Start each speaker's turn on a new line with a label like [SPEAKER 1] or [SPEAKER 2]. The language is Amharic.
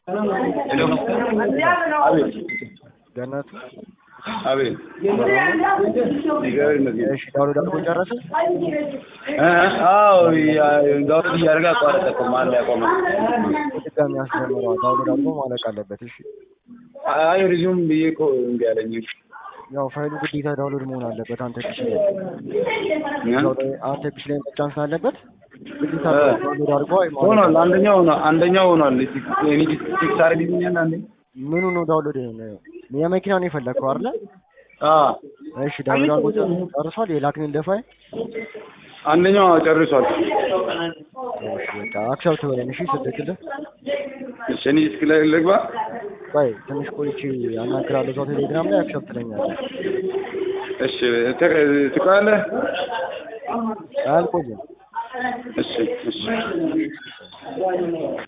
[SPEAKER 1] ሄሎ አቤት
[SPEAKER 2] ገነቱ
[SPEAKER 1] አቤት እግዚአብሔር ይመስገን።
[SPEAKER 2] እሺ ዳውንሎድ አድርጎ ጨረሰ?
[SPEAKER 1] እ አዎ ዳውንሎድ እያደረገ አቋረጠ እኮ መሀል ላይ ያቆመ።
[SPEAKER 2] በድጋሚ አስጀምረዋል። ዳውንሎድ አድርጎ ማለቅ አለበት። እሺ
[SPEAKER 1] አይ ሪዙም ብዬ እኮ እምቢ አለኝ።
[SPEAKER 2] ያው ፋይሉ ግዴታ ዳውንሎድ መሆን አለበት። አንተ ፒሲ ላይ
[SPEAKER 1] እ?
[SPEAKER 2] እዛው ላይ አንተ ፒሲ ላይ መጫን ስላለበት ግዴታ
[SPEAKER 1] እ።
[SPEAKER 2] ዳውንሎድ አድርጎ ማለቅ
[SPEAKER 1] ሆኗል። አንደኛው ሆኗል። አንደኛው ሆኗል። እኔ ፊክስ አድርግልኛል አንዴ።
[SPEAKER 2] ምኑ ነው ዳውንሎድ የሆነ የመኪና ነው የፈለግከው አይደለ?
[SPEAKER 1] አዎ
[SPEAKER 2] እሺ ዳውንሎድ አድርጎ ጨር- ጨርሷል። የላክን ፋይል
[SPEAKER 1] አንደኛው ጨርሷል።
[SPEAKER 2] እሺ በቃ አክሰፕት በለን። እሺ ስልክልህ
[SPEAKER 1] እሺ እኔ እስኪ ላይ ልግባ።
[SPEAKER 2] ቆይ ትንሽ ቆይቼ አናግራለሁ። እዛው ቴሌግራም ላይ አክሰፕት ትለኛለህ።
[SPEAKER 1] እሺ ት- ትቆያለህ?
[SPEAKER 2] አልቆይም።
[SPEAKER 1] እሺ እሺ